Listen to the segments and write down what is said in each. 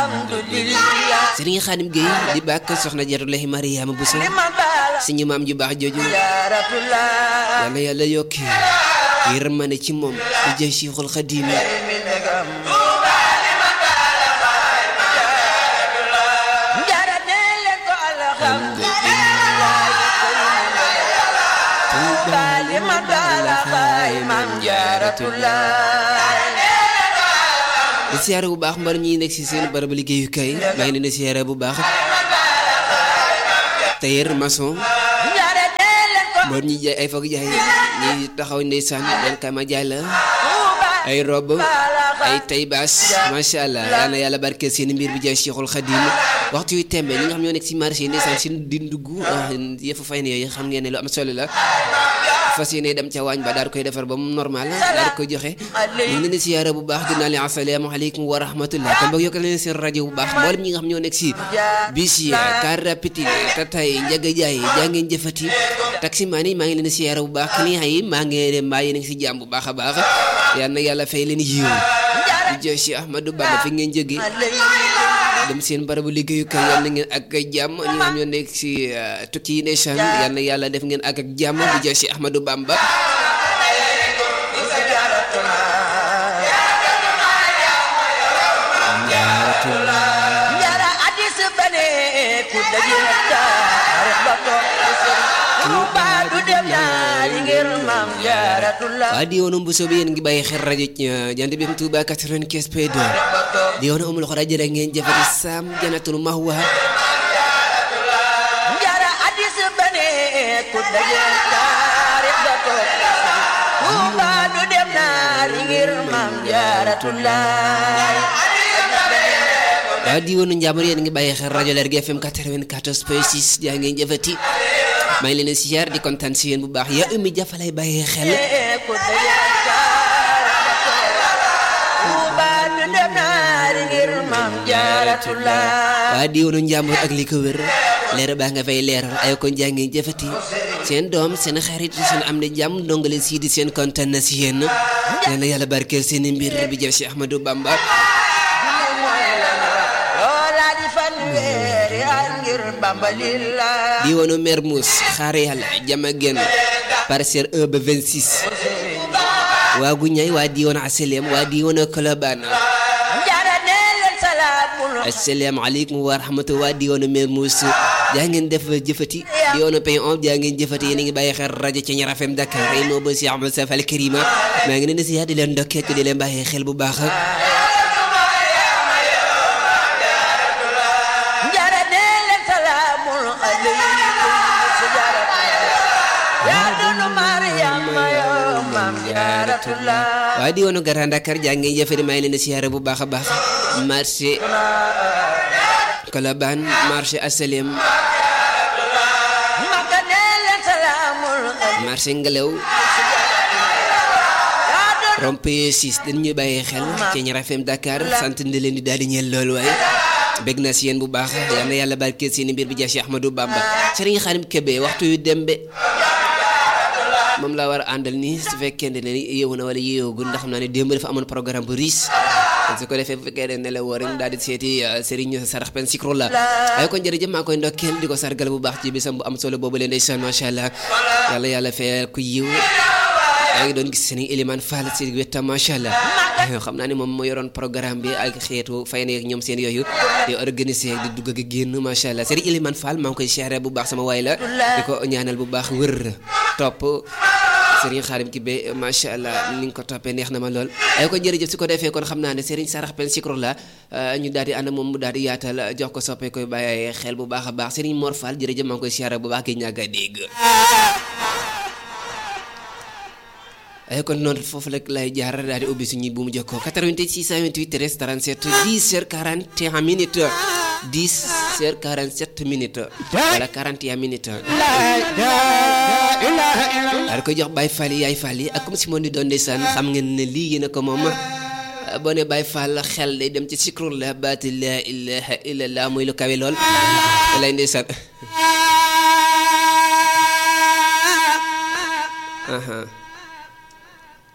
alhamdulillah Serigne Khadim Gueye di bàkk soxna Jaaratullahi Mariama Bousso li ma baala suñu maam ju baax jooju jaaratullah yàlla yàlla yokki yërmande ci moom di jëy Cheikhul Khadim mi ndegam jaara nee leen ko alhamdulillah baali ma baala baay maam jaaratullah di siyaare bu baax mbar ñi nekk si seen barabu liggéeyukaay maa ngi leen di siyaare bu baax tailleur maçon jaara nee leen ko mbar ñi jaay ay foog jaay ñi taxaw ndeysaan den kama jaay la Tuuba ay rob baala ay tay baas macha allah yal na yàlla barkeel seen mbir bi jaay Cheikhul Khadim waxtu yu tembe ñi nga xam ñoo nekk si marché yi ndeysaan seen di ndugg ah yëfu fay ne yooyu xam ngeen ne lu am solo la fas yéene dem ca waañ ba daal koy defar ba mu normal daal koy joxe ñu ngi leen di siyaare bu baax dinaa leen asalaamaaleykum wa rahmatullah kon boog yokkal leen seen rajo bu baax mboolem ñi nga xam ñoo nekk si bis yi car rapide yi tatay njaga jaay jaa ngeen jëfati taximaan yi maa ngi leen di siyaare bu baax client yi maa ngi leen mbaa yéen a ngi si jàmm bu baax a baax yal na yàlla fay leen yiw di jox si Ahmadou Bamba fi ngeen jógee dem seen barabu liggéeyukaay yal na ngeen ak jàmm ñi nga xam ñoo nekk si tukki yi ndeysaan yal na yàlla def ngeen ak ak jàmm di jox si Ahmadou Bamba Njara addis bane ku dajil taarix ba toog Tuuba du dem ñaari ngir maam Jaaratullah waa di woonu Mbuso bi yéen ngi bàyyi xel rajo Jant bi Touba 95 P2 di woonu amul xora jërë ngeen jëfati Sam Janatul Mahwa Njara addis bane ku dajil taarix ba toog Tuuba du dem ñaari ngir maam Jaaratullah waa di woonu Njàmbur yéen ngi bàyyi xel rajo Lergui FM 94 P 6 jaa ngeen jëfati maa ngi leen di siyaar di kontaan si yéen bu baax yaa umi jafalay bàyyi xel ku dajil taarix ba toog Tuuba du dem ñaari ngir maam Jaaratullah waa di woonu Njàmbur ak li ko wër leer baa nga fay leeral ay kon jaa ngeen jëfati seen doom seen xarit seen am na jàmm ndongale sii di seen kontaan na si yéen yal na yàlla barkeel seen mbir bi jëf si Ahmadou Bamba loola di fanweeri at ngir Bamba lillah di woonu Mermoz xaar yàlla jama genn parcelle 1 ba 26 waa Guñay waa di woonu Asalem waa di woonu Colobane njara nee leen salaamul asalaamaaleykum wa rahmatulah waa di woonu Mermoz jaa ngeen def jëfati di woonu Pay on jaa ngeen jëfati yéen a ngi bàyyi xel rajo ca Ñaar FM Dakar ay moo ba si Ahmed Saf Al Karima maa ngi leen di siyaar di leen ndokkee di leen bàyyi xel bu baax njara nee leen salaamul aleykum sijaratullah yaa dunu Mariama yoo maam Jaaratullah waa di woonu Grand Dakar jaa ngeen jëfati maa ngi leen di siyaare bu baax a baax marché Colobane marché Asalem Makka nee leen salaamul marché Ngelew yaa dunu rompé 6 dañ ñuy bàyyi xel ci Ñaar FM Dakar sant ndi leen di daal di ñeel loolu waaye bég na si yéen bu baax yal na yàlla barkeel seen mbir bi jaay si Ahmadou Bamba Serigne Khadim Kébé waxtu yu dembe moom laa war a àndal nii su fekkee ne yeewu na wala yeewagul ndax xam naa ne démb dafa amoon programme bu riche su ko defee bu fekkee ne ne la woo rek daal di seeti Serigne Sarax Pen Sikro la waaye kon jërëjëf maa koy ndokkeel di ko sargal bu baax ci bisam bu am solo boobu leen ndeysaan macha allah yàlla yàlla fayal ku yiw yaa ngi doon gis seen Elimane Fall si wetam macha allah xam naa ne moom moo yoroon programme bi ak xeetu fay na ak ñoom seen yooyu di organiser di dugg ak génn macha allah seen Elimane Fall maa ngi koy siyaare bu baax sama waay la di ko ñaanal bu baax wër topp Serigne Khadim Kébé macha allah ni nga ko toppee neex na ma lool ay ko jërëjëf su ko defee kon xam naa ne Serigne Sarax Pen Sikro la ñu daal di ànd moom mu daal di yaatal jox ko soppee koy bàyyi xel bu baax a baax Serigne Mor Fall jërëjëf maa ngi koy siyaare bu baax gi ñàkk a dégg ay kon noonu foofu rek lay jaar daal di ubbi suñuy bu mu jokkoo 88 628 13 37 10 heures 41 minutes 10 heures 47 minutes wala 41 minutes daal koy jox Baye Fall yi yaay Fall yi ak comme si moom di doon ndeysaan xam ngeen ne lii yéen a ko moom boo ne Baye Fall xel day dem ci sikru la baati la ilaha illallah muy lu kawe lool lay ndeysaan aha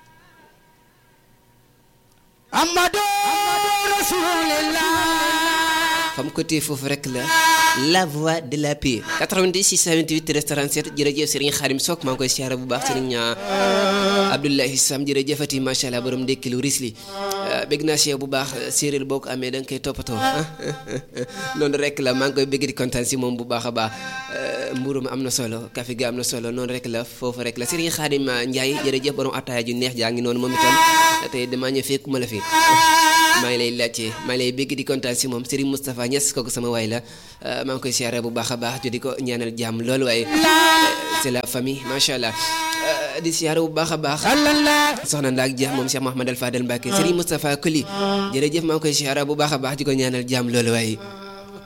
Amadu Rasulillah fam côté foofu rek la la voix de la paix 90 628 37 jërëjëf Serigne Xaadim Sok maa ngi koy siyaare bu baax Serigne Abdoulahi Sam jërëjëfati macha allah borom ndekkilu risli bégg naa si yow bu baax séeréer boo ko amee da nga koy toppatoo noonu rek la maa ngi koy bégg di kontaan si moom bu baax a baax mburu mi am na solo café gi am na solo noonu rek la foofu rek la Serigne Xaadim Ndiaye jërëjëf borom ataaya ju neex jaa ngi noonu moom itam tey damaa ñëw fekkuma la fi maa ngi lay laajte maa ngi lay bégg di kontaan si moom Serigne Moustapha Niass kooku sama waay la maa ngi koy siyaare bu baax a baax di ko ñaanal jàmm loolu waaye c'est la famille macha allah di siyaare bu baax a baax soxna Ndaak Dia moom Cheikh Mouhamed Al Fadel Mbacke Serigne Moustapha Koli jërëjëf maa ngi koy siyaare bu baax a baax di ko ñaanal jàmm loolu waaye